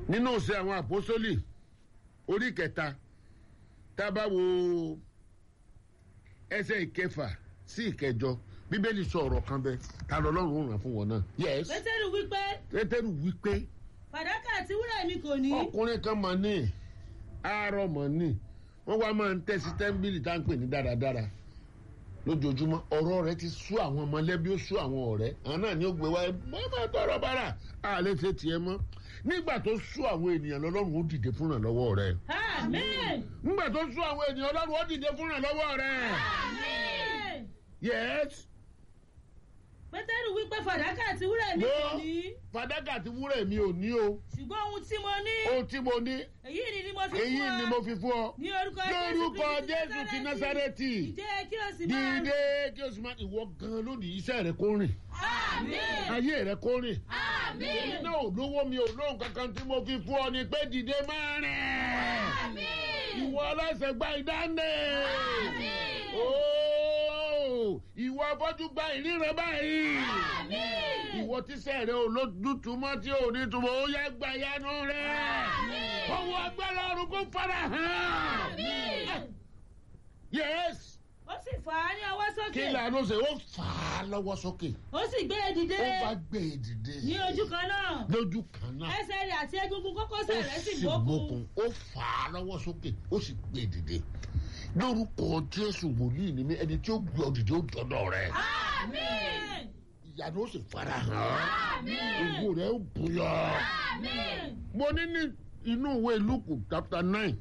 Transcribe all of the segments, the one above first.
nínú ìṣe àwọn àpọ́sólì orí kẹta tá a bá wo ẹsẹ̀ ìkẹfà sí ìkẹjọ bíbélì sọ ọ̀rọ̀ kan bẹ́ẹ̀ ta lọ́lọ́run ràn fún wọn náà. yes pétérù wípé pétérù wípé fàdákà àti wúrà mi kò ní. ọkùnrin kan mọ̀ ní àárọ̀ mọ̀ ní wọ́n wá máa ń tẹ̀sí tẹ́ḿbìlì tá à ń pè ní dáradára lójoojúmọ́ ọ̀rọ̀ rẹ ti sú àwọn mọ̀lẹ́bí ó sú àwọn ọ̀rẹ́ àwọn náà ni ó gbé wáyé bàbá tọrọ bára a lè ṣe tiẹ̀ mọ́ nígbà tó sú àwọn ènìyàn lọ́lọ́run ó dìde fúnra lọ́wọ́ rẹ àmín. nígbà tó sú àwọn ènìyàn lọ́lọ́run ó dìde fúnra lọ́wọ́ rẹ àmín. yes pétérù wípé fàdákà àti wúrà mi kò mo ní. fàdákà àti wúrà mi ò ní o ṣùgbọ́n ohun tí mo ní. ohun tí mo ní èyí ni ni mo fi èyí fún ọ. ni mo fi fún ọ ní orúkọ lórúkọ jésù ti násárẹ́tì ìdè kí o sì máa. dìde kí o sì máa ìwọ gan lónìí iṣẹ́ rẹ kó rìn àmín. ayé rẹ kó rìn àmín. iná ò lówó mi ò lóhùn kankan tí mo fi fún ọ ni pé dìde máa rìn àmín. ìwọ ọlọ́sẹ̀ gba ìdáǹdè Àmín. ooo ìwọ afọ́jú gba ìríran báyìí àmín. ìwọ tíṣẹ́ rẹ ò lójútùmọ́ tí ò ní túmọ̀ ó yẹ gba ìyanu rẹ Àmín. owó agbára ọ̀run kò fara hàn àmín. yes ó sì fà á ní ọwọ́ sókè. kí lànà ṣe ó fà á lọ́wọ́ sókè ó sì gbé e dìde. ó bá gbé e dìde ní ojú kan náà. lójú kan náà ẹsẹ̀ rẹ̀ àti egungun ó kókósẹ̀ rẹ̀ sì sì gbókun. gbókun ó fà á lọ́wọ́ sókè ó sì gbé e dìde lórúkọ jésù wòlíì ni mí ẹni tí ó gbé ọ dìde ó dọdọ rẹ àmín. ìyanu ó sì fara hàn àmín. ògo rẹ ó bùyọ. àmín. mo ní ní inú ìwé lukú chapter nine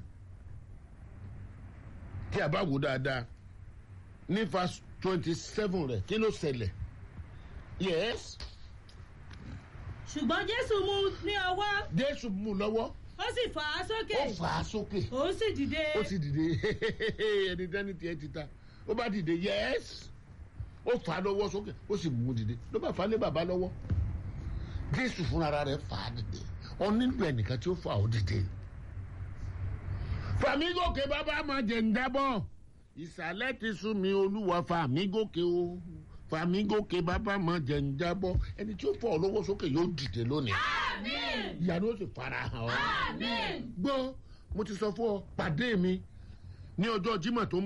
tí a bá wò dáadáa ní verse twenty seven rẹ kí ló ṣẹlẹ̀ yes ṣùgbọ́n jésù mú un ní ọwọ́ jésù mú un lọ́wọ́ ó sì fà á sókè. ó fà á sókè ó sì dìde. ó sì dìde ẹni dání tiẹ̀ ti ta ó bá dìde yes ó fà á lọ́wọ́ sókè ó sì mú un dìde ló bá fà á lé bàbá lọ́wọ́ jésù fúnra rẹ̀ fà á dìde ọ nílò ẹnìkan tí ó fà ó dìde fàmígòkè bàbá máa jẹ ń dábọ̀ ìsàlẹ̀ ti sún mi olúwa fàmígòkè o fàmígòkè bàbá máa jẹ ń jábọ̀ ẹni tí ó fọ ọ lọ́wọ́ sókè yóò dìde lónìí àmín. ìyanu ó sì fara hàn ọ́ àmín. gbọ́ mo ti sọ fún ọ pàdé mi ní ọjọ́ jimá tó ń